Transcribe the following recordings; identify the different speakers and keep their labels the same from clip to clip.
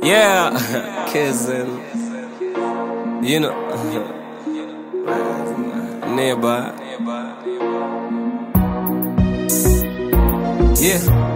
Speaker 1: Yeah, kissing. You know, nearby. Yeah,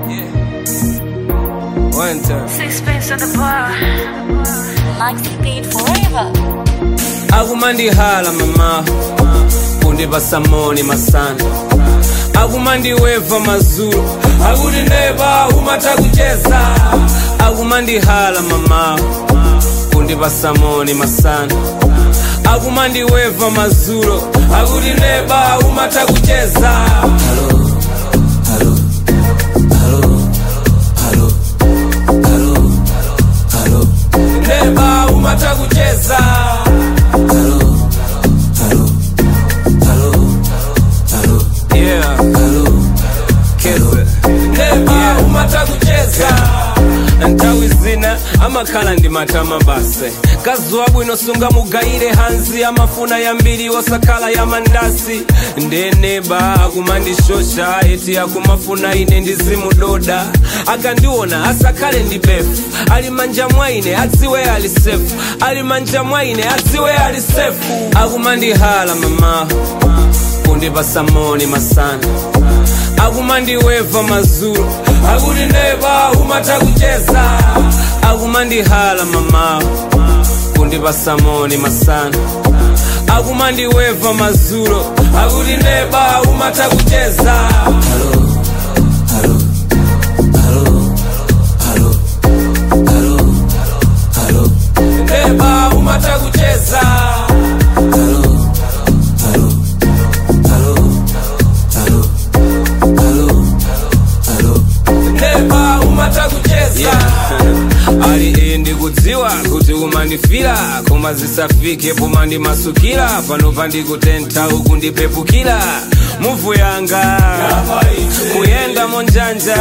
Speaker 1: one time.
Speaker 2: Sixpence at the bar.
Speaker 3: Maxi paid forever.
Speaker 1: akumandihala mama kundipasa moni masana akumandiweva mazulu akuti neba umata kucheza akumandihala mama kundipasa moni masana akumandiweva mazulu akuti neba umata kucheza Hello, hello, hello, hello, hello, hello. neba umata kucheza Hello, hello, hello, hello. Yeah, hello, kese. Neba umata kucheza ntawi zina amakhala ndi matama base kazuwa bwino sunga mugayire hanzi amafuna yambiri osakhala ya mandasi ndeneba akumandishosha eti akumafuna ine ndizimudoda akandiona asakhale ndi befu ali manja mwaine adziwe ali sefu ali manja mwaine adziwe ali sefu akumandihala mama kundipasa moni masana akumandiweva mazulu akuti neba umata kucheza akumandihala mama kundipasa moni masana akumandiweva mazulu akuti neba umata kucheza Hello, hello, hello, hello, hello, hello. neba umata kucheza Hello, hello, hello, hello, hello, hello. neba umata kucheza ali iyi ndikudziwa kuti umandifira koma zisafike pomandimasukira pano pandikutentha uku ndipepukira muvu yanga kuyenda monjanja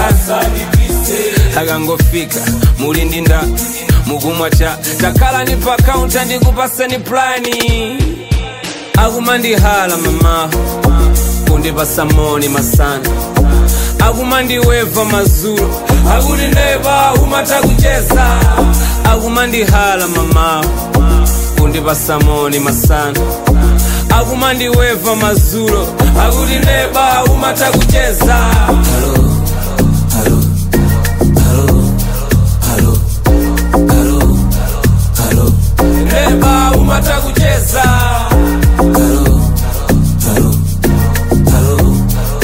Speaker 1: akangofika muli ndi nda mukumwa cha takhalani pa kaunta ndikupaseni plani akumandihala mama kundipasa moni masana akumandiweva mazulu akuti neba umata kucheza akumandihala mama kundipasa moni masana akumandiweva mazulu akuti neba umata kucheza Hello, hello, hello, hello, hello, hello. neba umata kucheza Hello, hello, hello,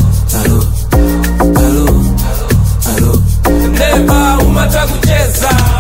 Speaker 1: hello, hello, hello. neba umata kucheza